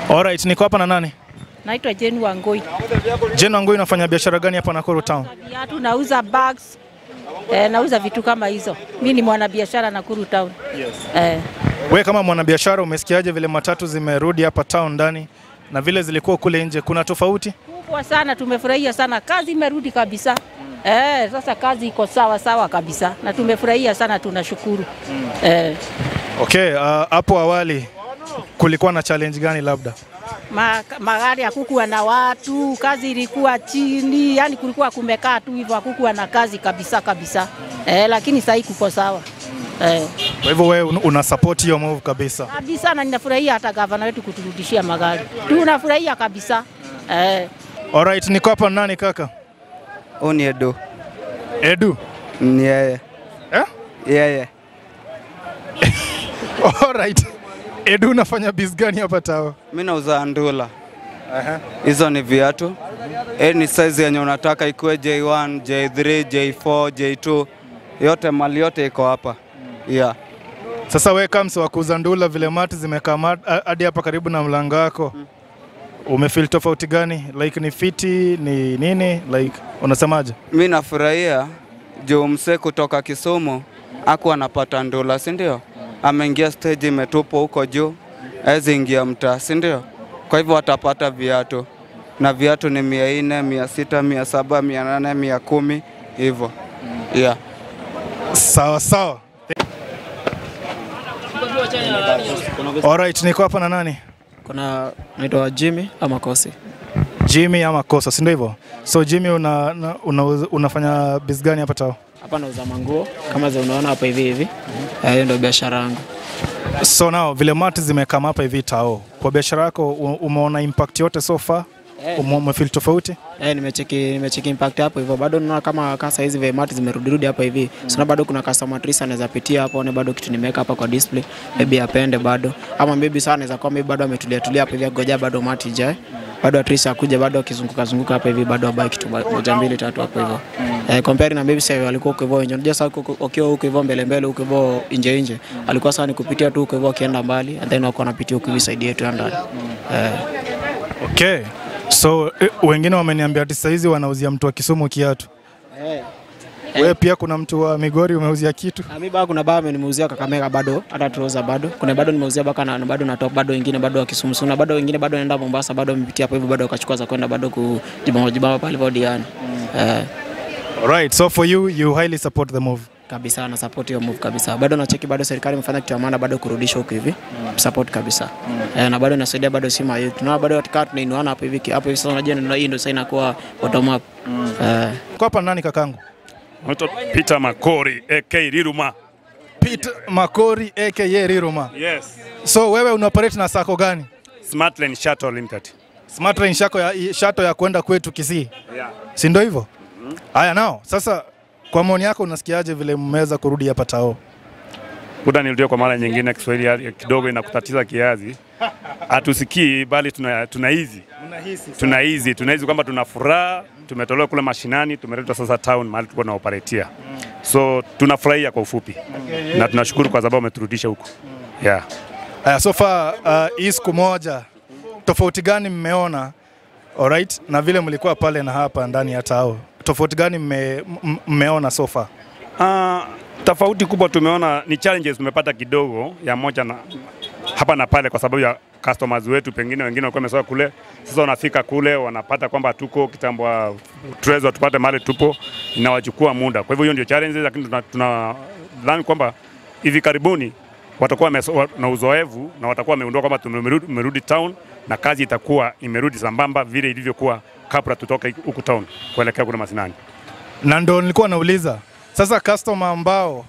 Alright, niko hapa na nani? Naitwa Jane Wangoi. Jane Wangui, unafanya biashara gani hapa Nakuru Town? Viatu nauza bags. Eh, nauza vitu kama hizo. Mimi ni mwanabiashara Nakuru Town. Yes. Eh, We kama mwanabiashara umesikiaje vile matatu zimerudi hapa town ndani na vile zilikuwa kule nje, kuna tofauti? kubwa sana, tumefurahia sana, kazi imerudi kabisa. Eh, sasa kazi iko sawa sawa kabisa na tumefurahia sana, tunashukuru. Eh, Okay, uh, hapo awali kulikuwa na challenge gani labda? ma, magari hakukuwa na watu, kazi ilikuwa chini, yani kulikuwa kumekaa tu hivyo, hakukuwa na kazi kabisa kabisa. Eh, lakini sasa kuko sawa. Eh, Kwa hivyo wewe un- una support hiyo move kabisa. kabisa na ninafurahia hata gavana wetu kuturudishia magari. Tunafurahia kabisa. Eh, Alright, niko hapa na nani kaka? Huu ni Edu. Edu. Ni yeye. Eh? Yeye. Alright. Edu unafanya biz gani hapa tao? Mimi nauza ndula. Hizo ni viatu. Hii ni size yenye unataka ikuwe J1, J3, J4, J2. Yote mali yote iko hapa. Yeah. Sasa we kama msi wa kuuza ndula vile mati zimekaa mat- a- hadi hapa karibu na mlango wako. Umefeel tofauti gani? Like ni fiti, ni nini? Like unasemaje? Mimi nafurahia juu msee kutoka Kisumu aku anapata ndula, si ndio? Ameingia stage imetupwa huko juu, hawezi ingia mtaa, si ndio? Kwa hivyo atapata viatu na viatu ni mia nne, mia sita, mia saba, mia nane, mia kumi hivyo. Yeah. Sawa sawa. Alright, niko hapa na nani? Kuna naitwa Jimmy ama Kosi. Jimmy ama Kosa, si ndio hivyo? So Jimmy una, una, una, unafanya biz gani hapa tao? Hapa nauza manguo kama za unaona hapa hivi hivi. Eh, Hiyo ndio biashara yangu. So now vile mati zimekama hapa hivi tao, kwa biashara yako u- umeona impact yote so far? Ume- Umefeel tofauti? Eh, nimecheki nimecheki impact hapo hivyo. Bado naona kama kasa hizi vemati zimerudirudi hapa hivi. Sina bado kuna customer trace anaweza pitia hapo one bado kitu nimeweka hapa kwa display. Maybe apende bado. Ama maybe sana anaweza kuwa maybe bado ametulia tulia hapa hivi goja bado mati jae. Bado atrisa akuja bado akizunguka zunguka hapa hivi bado abai kitu ba- moja mbili tatu hapo hivyo. Eh, compare na maybe sasa walikuwa huko hivyo nje. Unajua sasa huko- ukiwa huko hivyo mbele mbele huko hivyo nje nje. Alikuwa sana ni kupitia tu huko hivyo akienda mbali and then wako wanapitia huko hivi side yetu ya ndani. Eh. Okay. So eh, wengine wameniambia ati saa hizi wanauzia mtu wa Kisumu kiatu. Eh. Wewe pia kuna mtu wa Migori umeuzia kitu? Na mimi bado kuna bado nimeuzia Kakamega bado hata trouser bado. Kuna bado nimeuzia baka na bado na top bado wengine bado wa Kisumu. Na bado wengine bado naenda Mombasa bado wamepitia hapo hivyo bado wakachukua za kwenda bado kujibamba jibamba pale kwa Diani. Eh, Alright, so for you you highly support the move. kabisa na support hiyo move kabisa. Bado nacheki bado serikali imefanya kitu ya maana bado kurudisha huko hivi. Support kabisa. Eh, na bado nasaidia bado si mayo. Tunaona bado katika tunainuana hapo hivi hapo hivi sasa unajua ndio hii ndio sasa inakuwa bottom up. Eh, Kwa hapa nani kakangu? Naitwa Peter Makori AK Riruma. Pete Makori aka Riruma. Yes. So wewe una operate na sako gani? Smartline Shuttle Limited. Smart Line shako ya shato ya kwenda kwetu Kisii. Yeah. Si ndio hivyo? Haya nao. Sasa kwa maoni yako unasikiaje vile mmeweza kurudi hapa Tao? Kuda nirudie kwa mara nyingine, Kiswahili ya- kidogo inakutatiza kiazi. Hatusikii bali tuna tuna hizi tuna hizi tuna hizi kwamba tuna furaha, tumetolewa kule mashinani, tumeletwa sasa town mahali tulikuwa tunaoperatia. So tunafurahia kwa ufupi na tunashukuru kwa sababu wameturudisha huko. Yeah. Haya, so far uh, hii siku moja tofauti gani mmeona alright, na vile mlikuwa pale na hapa ndani ya Tao, tofauti gani mme, m- mmeona so far? Uh, tofauti kubwa tumeona ni challenges tumepata kidogo ya moja na hapa na pale, kwa sababu ya customers wetu, pengine wengine walikuwa wamesoa kule, sasa wanafika kule wanapata kwamba tuko kitambo wa tuweza tupate mahali tupo, inawachukua muda. Kwa hivyo hiyo ndio challenges, lakini tuna, tuna dhani kwamba hivi karibuni watakuwa wameso- wa- na uzoefu na watakuwa wameundua kwamba tumerudi tumerudi town na kazi itakuwa imerudi sambamba vile ilivyokuwa kabla tutoke huku town kuelekea kule mashinani. Na ndo nilikuwa nauliza sasa, customer ambao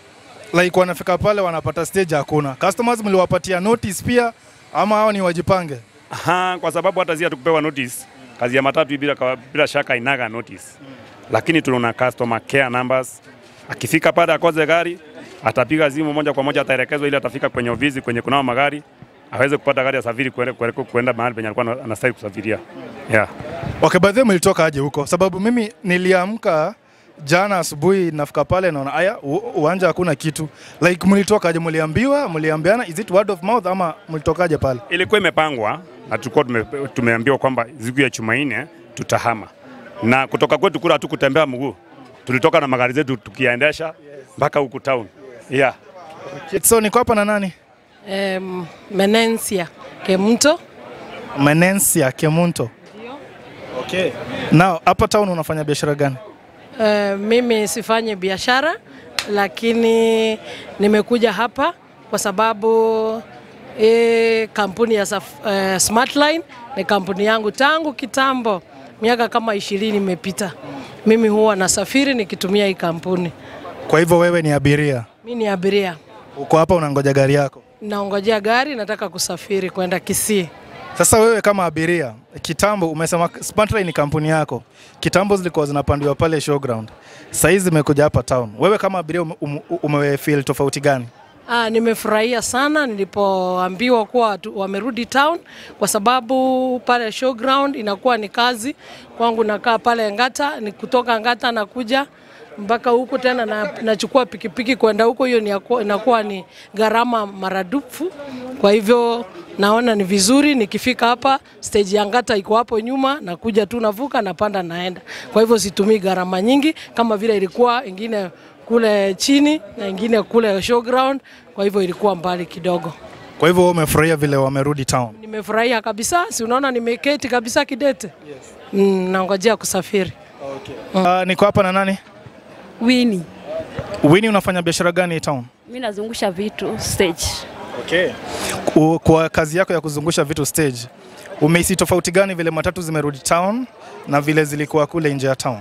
like wanafika pale wanapata stage, hakuna customers, mliwapatia notice pia ama hao ni wajipange? Aha, kwa sababu hata zia tukupewa notice kazi ya matatu hii bila, kawa- bila shaka inaga notice lakini tuna customer care numbers. Akifika pale akoze gari atapiga simu moja kwa moja, ataelekezwa ili atafika kwenye ofisi kwenye kunao magari aweze kupata gari ya safiri kuende- kuende- kuenda mahali penye alikuwa anastahili kusafiria. Yeah. Okay, by the way mlitoka aje huko? Sababu mimi niliamka jana asubuhi nafika pale naona aya u- uwanja hakuna kitu. Like mlitokaje? Mliambiwa, mliambiana is it word of mouth ama mlitokaje pale? Ilikuwa imepangwa na tulikuwa tume, tumeambiwa kwamba siku ya Jumanne tutahama, na kutoka kwetu kule hatukutembea mguu, tulitoka na magari zetu tukiendesha mpaka huku town. Yeah. So niko hapa na nani? Em, Menensia Kemto. Menensia Kemunto. Okay. Now hapa town unafanya biashara gani? Eh, mimi sifanyi biashara lakini nimekuja hapa kwa sababu hii kampuni ya Saf- eh, Smartline ni kampuni yangu tangu kitambo, miaka kama ishirini imepita. Mimi huwa nasafiri nikitumia hii kampuni. Kwa hivyo wewe ni abiria, Mi ni abiria, uko hapa unangoja gari yako. naongojea gari, nataka kusafiri kwenda Kisii. Sasa wewe kama abiria, kitambo umesema Smartline ni kampuni yako, kitambo zilikuwa zinapandiwa pale showground, sasa hizi zimekuja hapa town. Wewe kama abiria ume, ume, umefeel tofauti gani? Ah, nimefurahia sana nilipoambiwa kuwa watu wamerudi town kwa sababu pale showground inakuwa ni kazi kwangu. Nakaa pale Ngata, ni kutoka Ngata nakuja mpaka huku tena na, nachukua pikipiki kwenda huko, hiyo ni yaku- inakuwa ni gharama maradufu. Kwa hivyo naona ni vizuri nikifika hapa, stage ya Ngata iko hapo nyuma, nakuja tu navuka, napanda naenda. Kwa hivyo situmii gharama nyingi kama vile ilikuwa ingine kule chini na ingine kule showground, kwa hivyo ilikuwa mbali kidogo. Kwa hivyo wewe umefurahia vile wamerudi town. Nimefurahia kabisa, si unaona nimeketi kabisa kidete. Yes. Mm, nangojea kusafiri. Uh, niko hapa na nani? Wini. Winnie, unafanya biashara gani town? Mimi nazungusha vitu stage. Okay. Ku- Kwa kazi yako ya kuzungusha vitu stage, umehisi tofauti gani vile matatu zimerudi town na vile zilikuwa kule nje ya town?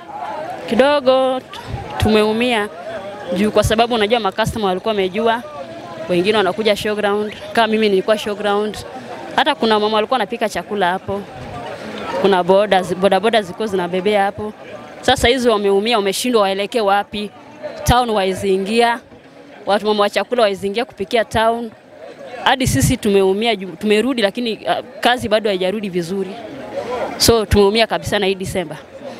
Kidogo t- tumeumia juu kwa sababu unajua makastoma walikuwa wamejua, wengine wanakuja showground. Kama mimi nilikuwa showground, hata kuna mama walikuwa wanapika chakula hapo, kuna boda boda boda zilikuwa zinabebea hapo. Sasa hizi wameumia, wameshindwa waelekee wapi, town waizingia, watu mama wa chakula waizingia kupikia town. Hadi sisi tumeumia, juu- tumerudi, lakini uh, kazi bado haijarudi vizuri, so tumeumia kabisa na hii Disemba.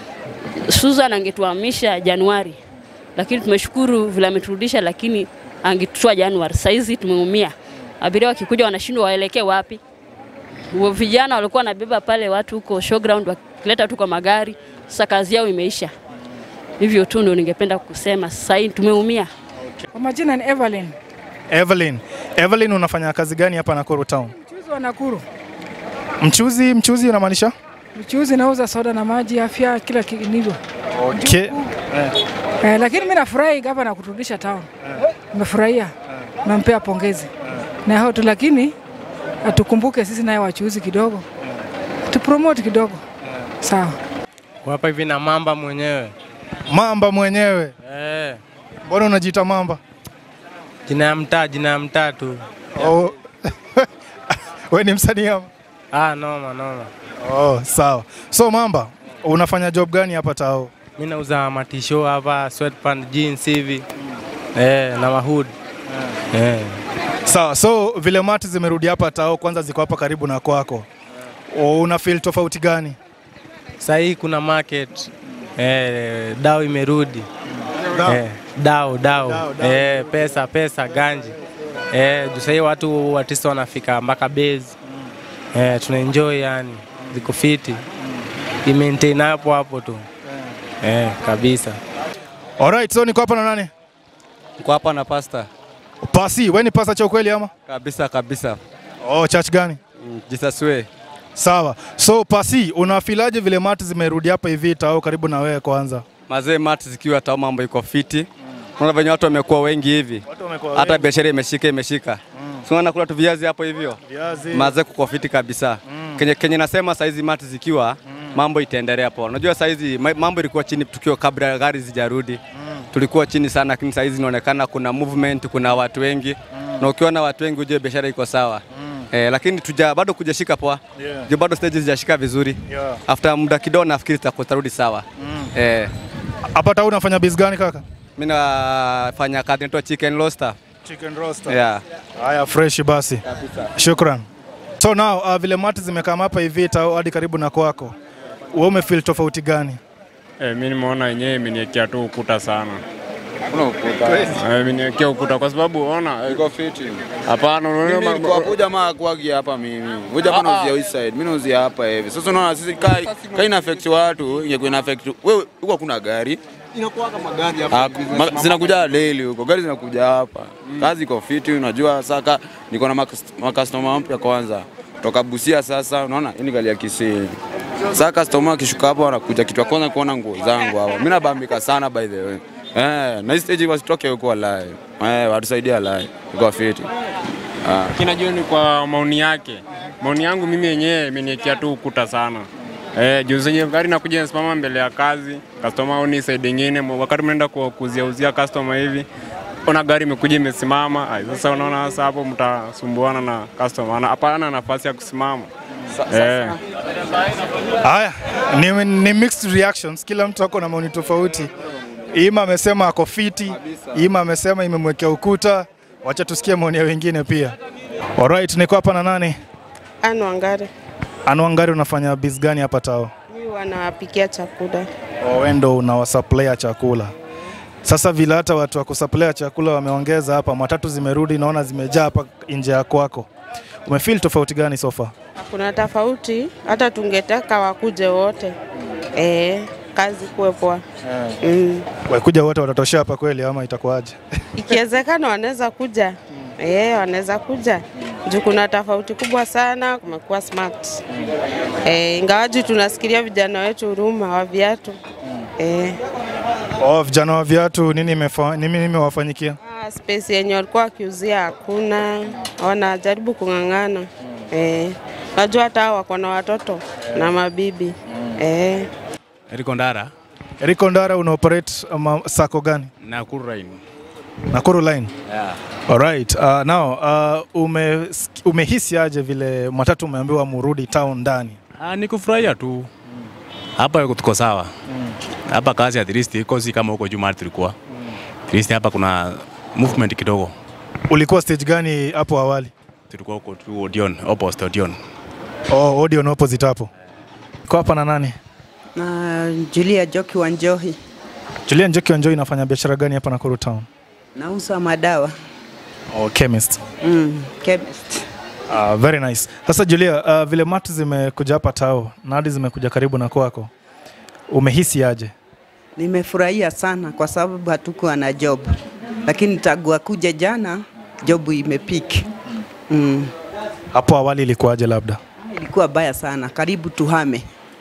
Susan angetuhamisha Januari, lakini tumeshukuru vile ameturudisha, lakini angetutoa Januari. Saizi tumeumia, abiria wakikuja wanashindwa waelekee wapi. Wa- Vijana walikuwa wanabeba pale watu huko showground wakileta tu kwa magari, sasa kazi yao imeisha. Hivyo tu ndio ningependa kusema, sasa hii tumeumia. Kwa majina ni Evelyn, Evelyn, Evelyn unafanya kazi gani hapa Nakuru town? mchuzi wa Nakuru. Mchuzi, mchuzi unamaanisha? Mchuzi nauza soda na maji, afya, kila kinivyo. Okay. Eh, lakini mimi nafurahi gava na kuturudisha town. Nimefurahia. Nampea pongezi. Na hao tu lakini atukumbuke sisi naye wachuuzi kidogo. Tupromote kidogo. Sawa. hapa hivi na mamba mwenyewe Mamba mwenyewe. eh, Mbona unajiita mamba? jina ya mtaa, jina ya mtaa tu. Oh. Wewe ni msanii ama? Ah, noma noma. Oh, sawa. So Mamba, unafanya job gani hapa tao? Mi nauza matisho hapa, sweatpant, jeans hivi eh, na mahood eh. Sawa. So vile mati zimerudi hapa tao, kwanza ziko hapa karibu na kwako. Oh, una feel tofauti gani? Sasa hii kuna market eh, dao imerudi eh, dao dao, Dao, dao. Eh, pesa pesa ganji eh, juu sahii watu artist wanafika mpaka base eh, tuna enjoy yani, ziko fiti imaintain hapo hapo tu eh, kabisa. Alright, so niko hapa na nani? Niko hapa na pasta Pasi, wewe ni pasa cha ukweli ama? kabisa kabisa, Oh, church gani? Mm, Jesus way. Sawa. So Pasi, unafilaje vile mati zimerudi hapa hivi tao karibu na wewe kwanza? Mazee mati zikiwa tao, mambo iko fiti. Unaona venye watu wamekuwa wengi hivi, Watu wamekuwa hata wengi. biashara imeshika imeshika. Si unaona kula tu viazi hapo hivyo, Viazi. mazee kuko fiti kabisa. Kenye, kenye nasema saizi mati zikiwa mambo itaendelea poa. Unajua saizi ma- mambo ilikuwa chini tukiwa kabla gari zijarudi tulikuwa chini sana, lakini saizi inaonekana kuna movement, kuna watu wengi na ukiona watu wengi ujue biashara iko sawa eh, lakini tuja, bado kujashika poa Yeah. Juu bado stage zijashika vizuri Yeah. after muda kidogo nafikiri zitaku- zitarudi sawa eh, Hapa tao unafanya biz gani kaka? mimi nafanya kazi inaitwa chicken roaster Chicken roaster. yeah. Haya, fresh basi. Shukran. So now uh, vile mati zimekaa hapa hivi tao hadi karibu na kwako, wewe umefeel tofauti gani? Eh, mi nimeona yenyewe imeniekea tu ukuta sana. Kuna ukuta. Eh, imeniekea ukuta kwa sababu ona Iko fiti. hapana, unaona Mimi ma- nilikuwa kuja ma kuagi hapa mimi. Kuja hapa nauzia east side. Mimi nauzia hapa hivi. Sasa unaona sisi kai kai ina affect watu, ingekuwa ina affect wewe huko kuna gari. Inakuwa kama gari Ah, hapa. ma- zinakuja daily huko. Gari zinakuja hapa. Kazi iko fiti unajua saka niko na makastoma mpya kwanza. Toka Busia sasa unaona hii ni gari ya Kisii. Sasa customer akishuka hapo anakuja kitu ya kwanza kuona nguo zangu hapa. Mimi nabambika sana by the way. Eh, na hii stage wasitoke huko live. Eh, watusaidia live. Iko fiti. Ah. kinajua ni kwa maoni yake. Maoni yangu mimi yenyewe imeniekea tu ukuta sana. Eh, juu zenye gari nakuja nasimama mbele ya kazi, customer oni side nyingine, wakati mnaenda ku- kuuzia uzia customer hivi ona gari imekuja imesimama. Ai, Sasa unaona sasa hapo mtasumbuana na customer. Ana- Hapana nafasi ya kusimama. Eh. Haya, ni, ni mixed reactions, kila mtu ako na maoni tofauti. Ima amesema ako fiti, Ima amesema imemwekea ukuta. Wacha tusikie maoni ya wengine pia. Alright, niko hapa na nani? Anu Wangari, Anuangari, unafanya biz gani hapa Tao? mimi wanawapikia chakula. Wewe ndo unawasupply chakula. Sasa vile hata watu wa kusupply chakula wameongeza hapa, matatu zimerudi, naona zimejaa hapa nje ya kwako. Umefeel tofauti gani so far? Kuna tofauti, hata tungetaka wakuje wote eh, kazi kuwe poa mm. Wakuja wote watatoshea hapa kweli ama itakuwaje? Ikiwezekana wanaweza kuja eh, wanaweza kuja juu kuna tofauti kubwa sana, kumekuwa smart eh, ingawaji tunasikilia vijana wetu huruma wa viatu eh, Oh, vijana wa viatu nini imefa, nini nimewafanyikia? ah, space yenye walikuwa wakiuzia hakuna, wanajaribu kung'ang'ana eh, najua hata hao wako na watoto na mabibi eh. Eriko Ndara, Eriko Ndara una operate ama sako gani? Nakuru Line. Nakuru line. Yeah. Alright. Uh, now uh, ume, umehisi aje vile matatu umeambiwa murudi town ndani? Ah, ni kufurahia tu. Hapa tuko sawa. Hapa kazi at least iko si kama huko Juma tulikuwa. At least hapa kuna movement kidogo. Ulikuwa stage gani hapo awali? Tulikuwa huko tu Odeon, opposite Odeon. Oh, Odeon opposite hapo. Kwa hapa na nani? na Julia Joki Wanjohi, Julian Njoki Wanjoi inafanya biashara gani hapa Nakuru town? nauza madawa Oh, chemist. mm, chemist. Uh, very nice. Sasa Julia, uh, vile matu zimekuja hapa tao na hadi zimekuja karibu na kwako, umehisi aje? Nimefurahia sana kwa sababu hatukuwa na job, lakini tangu kuja jana job imepiki. Mm. Hapo awali ilikuwaje labda? Ilikuwa baya sana, karibu tuhame.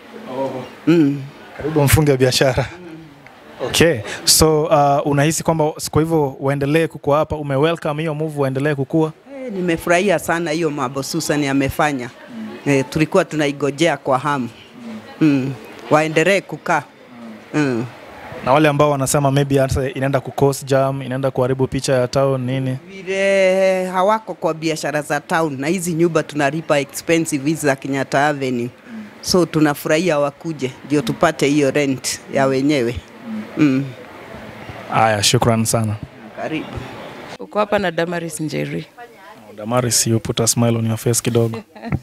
Mm. Karibu mfunge biashara. Okay. So uh, unahisi kwamba kwa hivyo waendelee kukua hapa, ume welcome hiyo move waendelee kukua? Eh, Nimefurahia sana hiyo mambo Susan amefanya. Eh, tulikuwa tunaigojea kwa hamu. Mm. Waendelee kukaa. Mm. Na wale ambao wanasema maybe hata inaenda kucause jam, inaenda kuharibu picha ya town nini? vile hawako kwa biashara za town na hizi nyumba tunalipa expensive hizi za Kenyatta Avenue, so tunafurahia wakuje ndio tupate hiyo rent ya wenyewe. Mm. Aya, shukran sana. Karibu. Uko hapa na Damaris Njeri. Damaris, you put a smile on your face kidogo.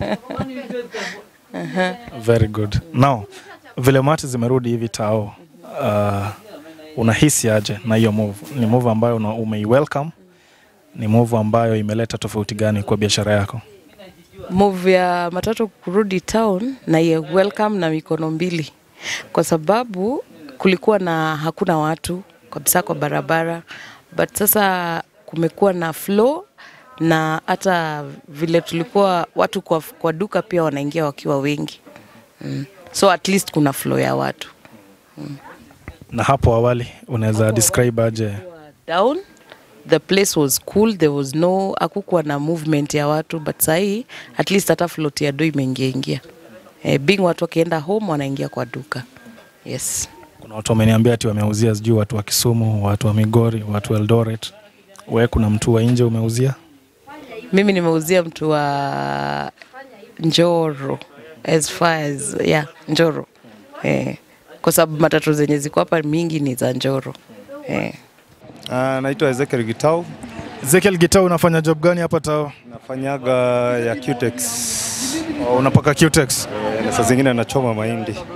Aha. Very good. Now, vile mati zimerudi hivi tao, uh, unahisi aje na hiyo move? Ni move ambayo una- umei-welcome? Ni move ambayo imeleta tofauti gani kwa biashara yako? Move ya matatu kurudi town na ye welcome na mikono mbili, kwa sababu kulikuwa na hakuna watu kabisa kwa barabara, but sasa kumekuwa na flow na hata vile tulikuwa watu kwa, kwa duka pia wanaingia wakiwa wengi mm. So at least kuna flow ya watu Na hapo awali unaweza describe aje? down the place was cool there was no hakukuwa na movement ya watu but sahii at least hata float ya do imeingia ingia eh, being watu wakienda home wanaingia kwa duka yes Kuna watu wameniambia ati wameuzia sijui watu wa Kisumu, watu wa Migori, watu wa Eldoret. Wewe kuna mtu wa nje umeuzia? mimi nimeuzia mtu wa njoro as far as yeah njoro eh, kwa sababu matatu zenye ziko hapa mingi ni za njoro eh. Uh, naitwa Ezekiel Gitau. Ezekiel Gitau, unafanya job gani hapa Tao? Nafanyaga ya Cutex. Oh, unapaka Cutex? Eh, na saa zingine nachoma mahindi.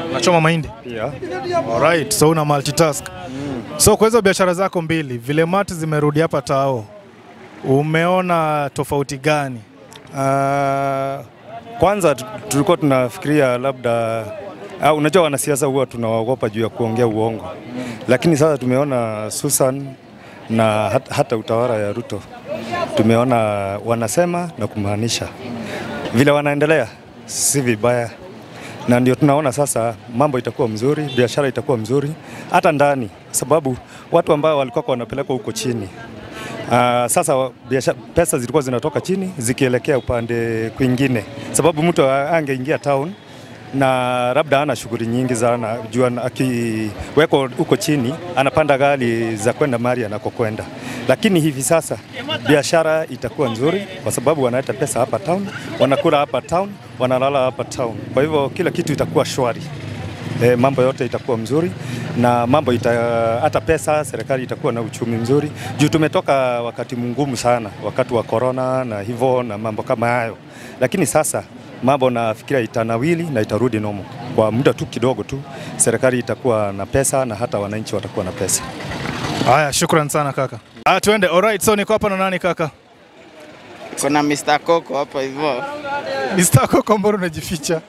Unachoma mahindi? Yeah. Alright, so una multitask. So kwa hizo biashara zako mbili, vile mati zimerudi hapa Tao, umeona tofauti gani? Uh, kwanza tu- tulikuwa tunafikiria labda uh, unajua wanasiasa huwa tunawaogopa juu ya kuongea uongo, lakini sasa tumeona Susan na hata, hata utawala ya Ruto tumeona wanasema na kumaanisha vile wanaendelea si vibaya, na ndio tunaona sasa mambo itakuwa mzuri, biashara itakuwa mzuri hata ndani, sababu watu ambao walikuwa wanapelekwa huko chini Uh, sasa wa- biasha, pesa zilikuwa zinatoka chini zikielekea upande kwingine, sababu mtu a- angeingia town na labda ana shughuli nyingi sana, juu ana- akiwekwa huko chini anapanda gari za kwenda mahali anakokwenda, lakini hivi sasa biashara itakuwa nzuri kwa sababu wanaleta pesa hapa town, wanakula hapa town, wanalala hapa town, kwa hivyo kila kitu itakuwa shwari. E, mambo yote itakuwa mzuri na mambo ita, hata pesa serikali itakuwa na uchumi mzuri juu tumetoka wakati mgumu sana, wakati wa corona na hivyo na mambo kama hayo, lakini sasa mambo nafikiria itanawili na itarudi nomo kwa muda tu kidogo tu, serikali itakuwa na pesa na hata wananchi watakuwa na pesa. Haya, shukran sana kaka. Ah, tuende. Alright, so niko hapa na nani kaka? Kuna Mr. Coco hapa hivyo. Mr. Koko, mbona unajificha?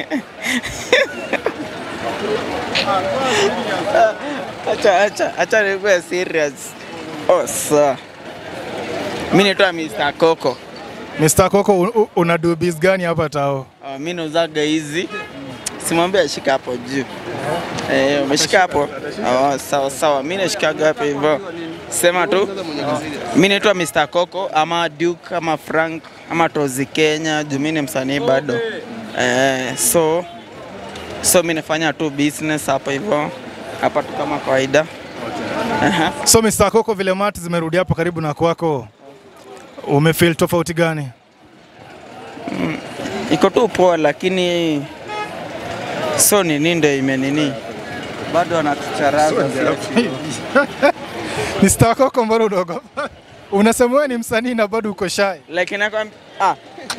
Acha acha acha nikuwe serious. Oh, sawa. Mimi naitwa Mr. Coco. Mr. Koko, u- u- una do biz gani hapa Tao? Uh, mimi nauzaga hizi. Simwambie ashika hapo juu. Eh, umeshika hapo? Oh, sawa sawa. Mimi nashikaga hapo hivyo. Sema tu. Mimi naitwa Mr. Coco ama Duke ama Frank ama Tozi Kenya. Juu mimi ni msanii bado. Eh, so so mimi nafanya tu business hapa hivyo. Hapa tu kama kawaida. Aha. So Mr. Koko, vile mati zimerudi hapo karibu na kwako, umefeel tofauti gani? iko tu poa, lakini so nini ndo imenini bado wanatucharaza Mr. Koko, mbona unaogopa? Unasema wewe ni msanii na bado uko shy. lakini nakwambia ah.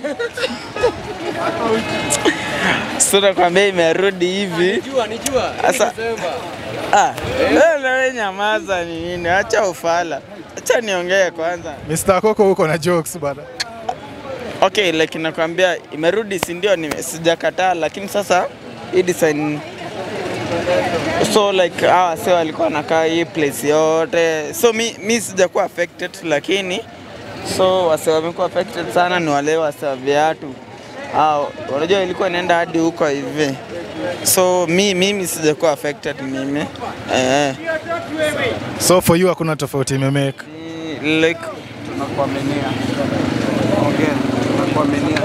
so nakwambia imerudi hivi sasa. Ah, wewe na wewe nyamaza, ni nini? Acha ufala, acha niongee kwanza. Mr. Koko, uko na jokes bana. Okay, like nakwambia imerudi, si ndio? nime- Sijakataa, lakini sasa hii design so like hawa wase walikuwa wanakaa hii place yote, so mi, mi sijakuwa affected, lakini so wase wamekuwa affected sana ni wale wase wa viatu au unajua ilikuwa inaenda hadi huko hivi, so mi mimi sijakuwa affected mimi eh, So for you hakuna tofauti imemake. like tunakuaminia ongea, tunakuaminia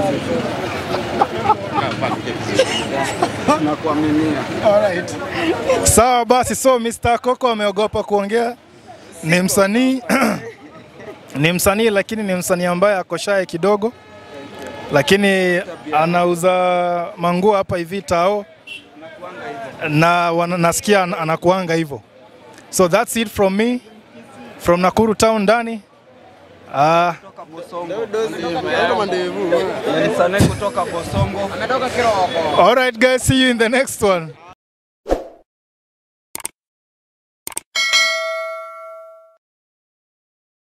tunakuaminia Alright. Sawa basi, so Mr. Koko ameogopa kuongea. Ni msanii ni msanii lakini ni msanii ambaye ako shy kidogo, lakini anauza manguo hapa hivi Tao na wana, nasikia an- anakuanga hivyo. So that's it from me from Nakuru town ndani. Ah, Msanii kutoka Bosongo. all right guys, see you in the next one.